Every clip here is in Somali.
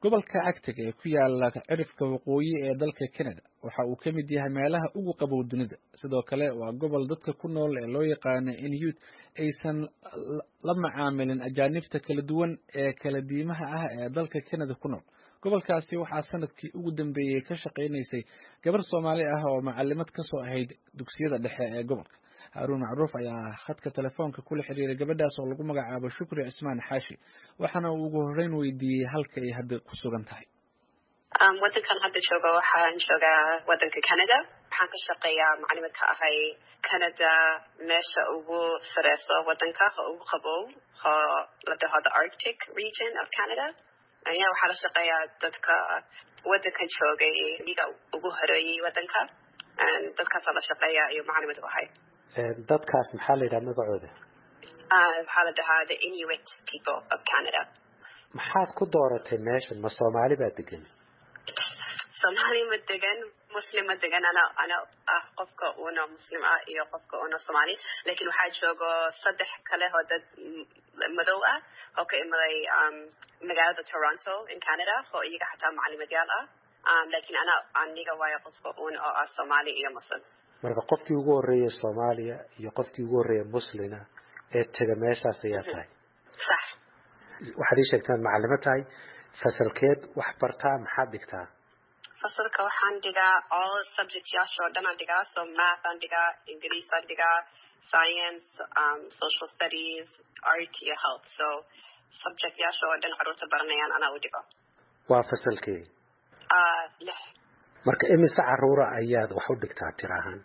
gobolka cagtig ee ku yaala cirifka waqooyi ee dalka canada waxa uu ka mid yahay meelaha ugu qabow dunida sidoo kale waa gobol dadka ku nool ee loo yaqaano in youth aysan la macaamilin ajaanibta kala duwan ee kala diimaha ah ee dalka canada ku nool gobolkaasi waxaa sanadkii ugu dambeeyey ka shaqaynaysay gabar soomaali ah oo macalimad kasoo ahayd dugsiyada dhexe ee gobolka haaruun macruuf ayaa khadka telefoonka kula xiriiray gabadhaas oo lagu magacaabo shukri cismaan xaashi waxaana uu ugu horreyn weydiiyey halka ay hadda ku sugan tahay wadankan hadda jooga waxaan joogaa wadanka canada waxaan ka shaqeeyaa macalimad ka ahay canada meesha ugu sareyso wadanka oo ugu qabow oo la dhaho the arctic region of canada ya waxaa la shaqeeyaa dadka wadankan joogay iga ugu horeeyey wadanka dadkaasaa la shaqeeya iyo macalimad u ahay dadkaas maxaa la yidhaha magacooda waxaa la dhahaa the inuit people of canada maxaad ku dooratay meeshan ma soomaali baa degan soomaali ma degan muslim ma degan ana ana ah qofka una muslim ah iyo qofka una soomaali lakin waxaa joogo saddex kale oo dad madow ah oo ka imaday magaalada toronto in canada oo iyaga xataa macalimadyaal ah lakin ana aniga waayo qofka un oo ah soomaali iyo muslim marka qofkii ugu horreeyay soomaaliya iyo qofkii ugu horreeya muslina ee tega meeshaas ayaa tahay sax waxaad ii sheegtaan macalimo tahay fasalkeed wax bartaa maxaad dhigtaa fasalka waxaan dhigaa all subject yaasha oo dhan aan dhigaa so math aan dhigaa ingiriis aan dhigaa science um, social studies art iyo health so subject yaasha oo dhan caruurta baranayaan anaa u dhigo waa fasalkee uh, lix marka imise caruura ayaad wax u dhigtaa tir ahaan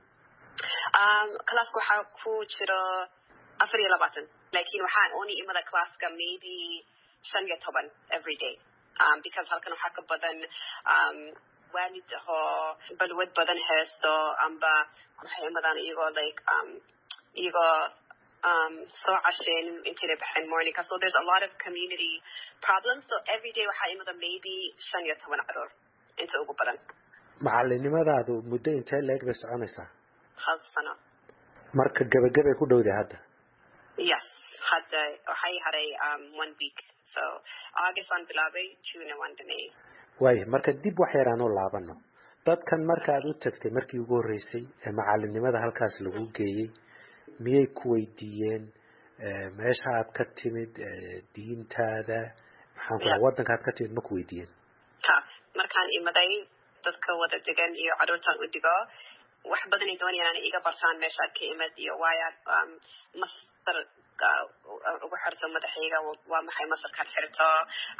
um, classka waxaa ku jiro afar iyo labaatan lakin waxaan oni imada classka maybe shan iyo toban every day um, because halkan waxaa ka badan um, waalid oo balwad badan haysto amba waxay imadaan iyagoo like um, iyagoo um, soo casheen intayna baxeen morningka so there's a lot of community problems so every day waxaa imada maybe shan iyo toban caruur inta ugu badan macalinimadaadu muddo intee leeg bay soconaysaa hal sano marka gebagabay ku dhowday hadda yes hadda waxay haray um, one week so august waan bilaabay june waan dhameeyey waaya marka dib wax yaraan u laabano dadkan markaad u tagtay markii ugu horreysay ee macalinimada halkaas lagu geeyey miyay ku weydiiyeen meesha aad ka timid diintaada maxaan ku waddanka aad ka timid ma ku weydiiyeen ta markaan imaday dadka wada degan iyo caruurtaan u digo wax badanay doonayaan inay iga bartaan meeshaad ka imid iyo waayaad masar ugu xirto madaxayga waa maxay masarkaad xirto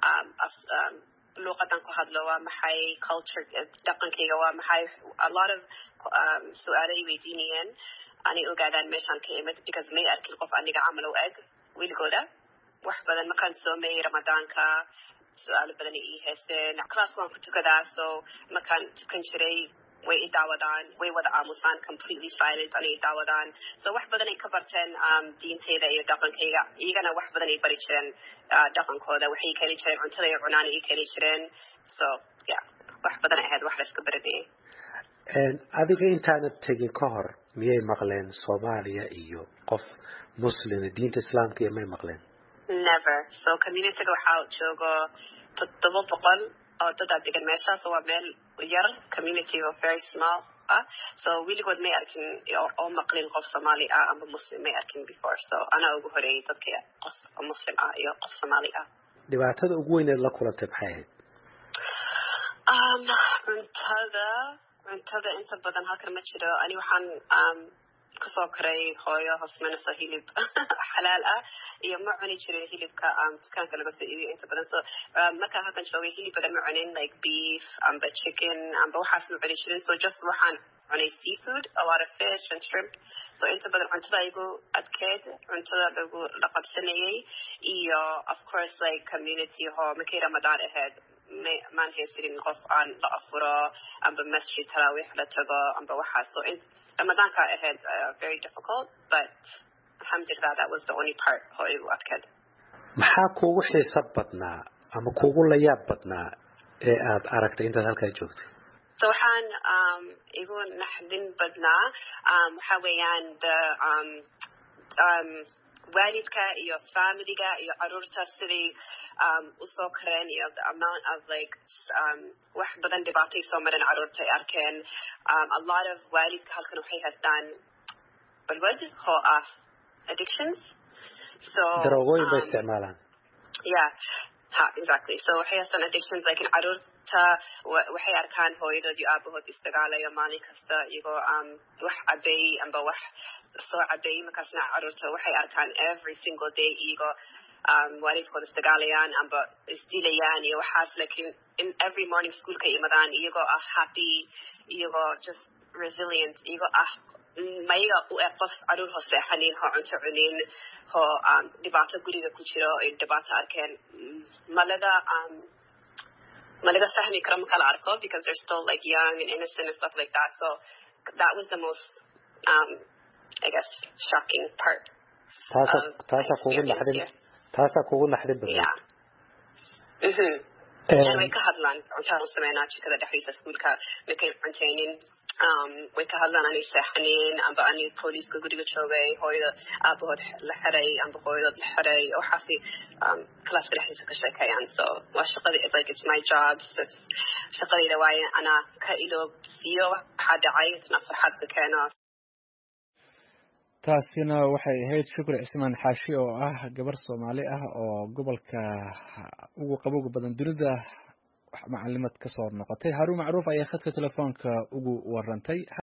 luuqadan ku hadlo waa maxay culture dhaqankayga waa maxay a lot of su-aalo ay weydiinayeen anay ogaadaan meeshaan ka imid because may arkin qof aniga camal u eg weligooda wax badan markaan soomeeyey ramadaanka su-aalo badan ay ii haysteen class waan ku tukadaa so markaan tukan jiray way i daawadaan way wada aamusaan completely silent anay i daawadaan so wax badan ay ka barteen diinteyda iyo dhaqankayga iyagana wax badan ay bari jireen dhaqankooda waxay keeni jireen cuntada iyo cunaan ay keeni jireen so yeah wax badan ay ahayd wax layska baranayay adiga intaanad tegin ka hor miyay maqleen soomaaliya iyo qof muslima diinta islaamka iyo may maqleen never so communityga waxaa joogo toddoba boqol oo dadaa degan meeshaas waa meel yar community oo very small ah so weligood may arkin oo maqlin qof soomaali ah amba muslim may arkin before so anaa ugu horeeyay dadka qof muslim ah iyo qof soomaali ah dhibaatada ugu weyneed la kulantay maxay ahayd um cuntada cuntada inta badan halkan ma jiro ani waxaan um kasoo koray hooyo hosmanayso hilib xalaal ah iyo ma cuni jirin hilibka dukaanka laga soo iibiyo inta badan so markaan halkan joogay hilib badan ma cunin like beef amba chicken amba waxaas ma cuni jirin so just waxaan cunay seafood a lot of fish and shrimp so inta badan cuntada igu adkeed cuntada lagu la qabsanayay iyo of course like community hoo markay ramadaan ahayd maan haysanin qof aan la afuro amba masjid taraawiix la tago amba waxaas so ramadaanka ahayd very difficult but alxamdulilah that was the only part oo igu adkeed maxaa kuugu xiiso badnaa ama kuugu layaab badnaa ee aad aragtay intaad halkaa joogtay so waxaan um, igu naxdin badnaa um, waxa weeyaan the um, um, waalidka iyo familiga iyo caruurta siday um, usoo kareen iyo the amount of like um, wax badan dhibaatay soo mareen caruurta ay arkeen um, a lot of waalidka halkan waxay haystaan balwad oo ah addictions so daroogooyin bay um, isticmaalaan yeah ha exactly so waxay haystaan addictions lakin caruurta wa- waxay arkaan hooyadood iyo aabahood isdagaalayo maalin kasta iyagoo um, wax cabay amba wax soo cabay markaasna caruurta waxay arkaan every single day iyagoo um, waalidkooda isdagaalayaan amba isdilayaan iyo waxaas lakin in every morning schoolka imadaan iyagoo ah happy iyagoo just resilient iyagoo ah mayaga u eg qof caruur hoo seexanin hoo cunto cunin hoo um, dhibaato guriga ku jiro ay dhibaato arkeen Mm, malaga um, malaga fahmi karo marka la arko because they're still like young and innocent and stuff like that so that was the most um, I guess shocking part taasaa of my taasaa kugu experience naxdin here. taasaa kugu naxdin badan Yeah. Mhm. Een, way ka hadlaan cuntaan u sameynaa jikada dhexdiisa iskuulka makay cunteynin um, way ka hadlaan anay seexanin amba ani booliiska guriga joogay hooyada aabahood la xiray amba hooyadood la xiray waxaasi um, kalaaska dhexdiisa ka sheekeeyaan so waa shaqadii it's like it's my job so it's shaqadayda waaye anaa ka iloobsiiyo waxaa dhacay isna farxad ka keeno taasina waxay ahayd shukri cismaan xaashi oo ah gabar soomaali ah oo gobolka ugu qabowga badan dunida macalimad ka soo noqotay haruun macruuf ayaa khadka telefoonka ugu warantay